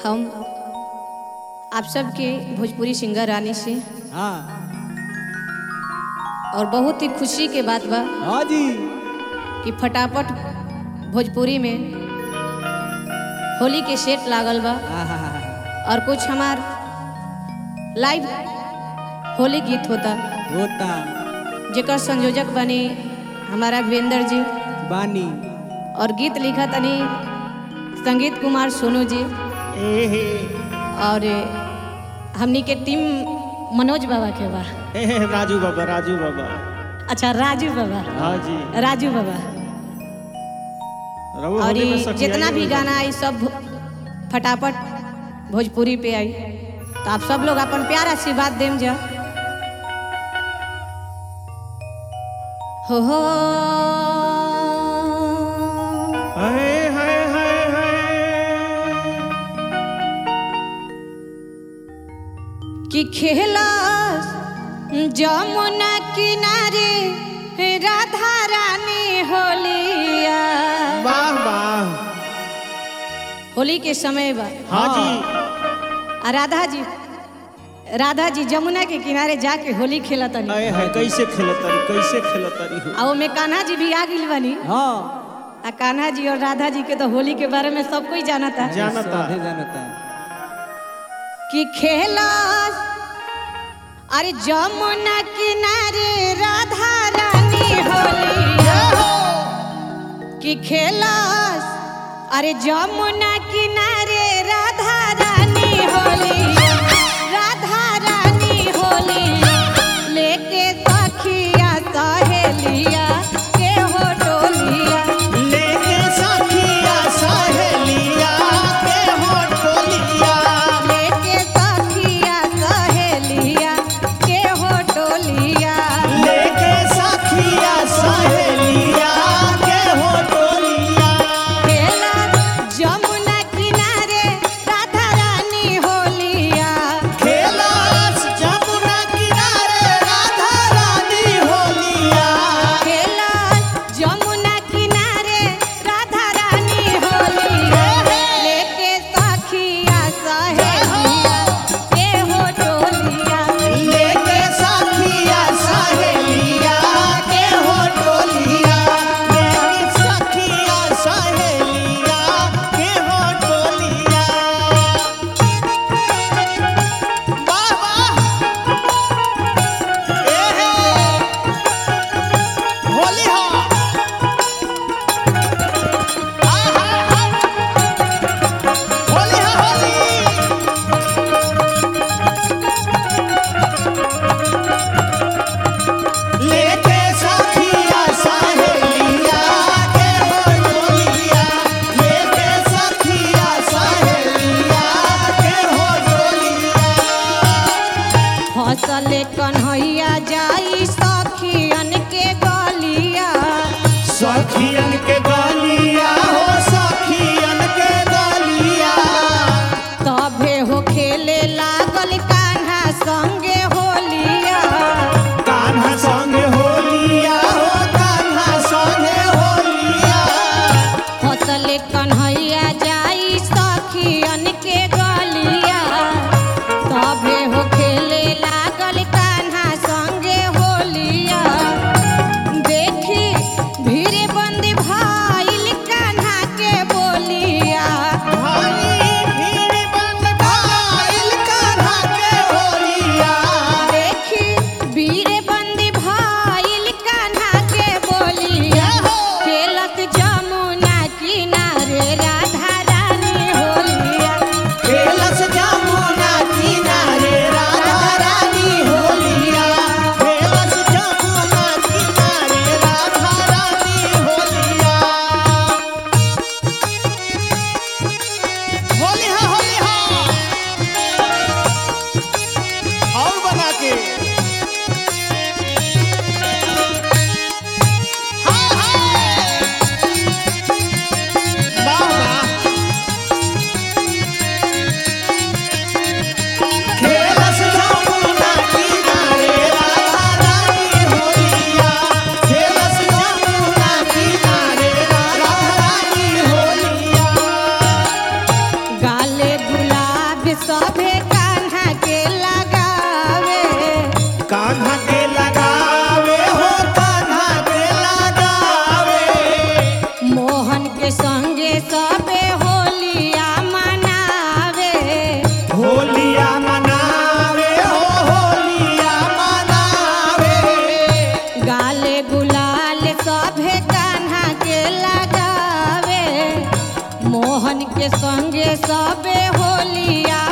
हम आप सबके भोजपुरी सिंगर रानी से हाँ और बहुत ही खुशी के बात बा हाँ जी कि फटाफट भोजपुरी में होली के सेट लागल बा आहा, और कुछ हमार लाइव होली गीत होता होता जेकर संयोजक बनी हमारा वीरेंद्र जी बानी और गीत लिखा तनी संगीत कुमार सोनू जी ए हे और हमनी के टीम मनोज बाबा के बा हे हे राजू बाबा राजू बाबा अच्छा राजू बाबा हाँ जी राजू बाबा रवो और होली में ये सखी जितना आई भी होली। गाना आई सब भो- फटाफट भोजपुरी पे आई तो आप सब लोग अपन प्यार आशीर्वाद देम जा हो हो हाय हाय हाय हाय कि खेला जमुना किनारे राधा रानी होलिया वाह वाह होली के समय बा हाँ जी आ राधा जी राधा जी जमुना के किनारे जाके होली खेला तनी हाय हाय कैसे खेलतारी कैसे खेलतारी हो आ ओमे कान्हा जी भी आ गइल बनी हाँ आ कान्हा जी और राधा जी के तो होली के बारे में सब कोई जाना था जानता सभे जानता कि खेला अरे जमुना किनारे राधा रानी होली कि खेला अरे जमुना किनारे राधा रानी होली राधा रानी होली लेके सखिया सहेलिया के हो डोलिया लेके सखिया सहेलिया के हो टोलिया लेके सखिया सहेलिया के हो डोलिया लेके सखिया सहेलिया के हो टोलिया खेला जमुना किनारे राधा के संगे सबे होलिया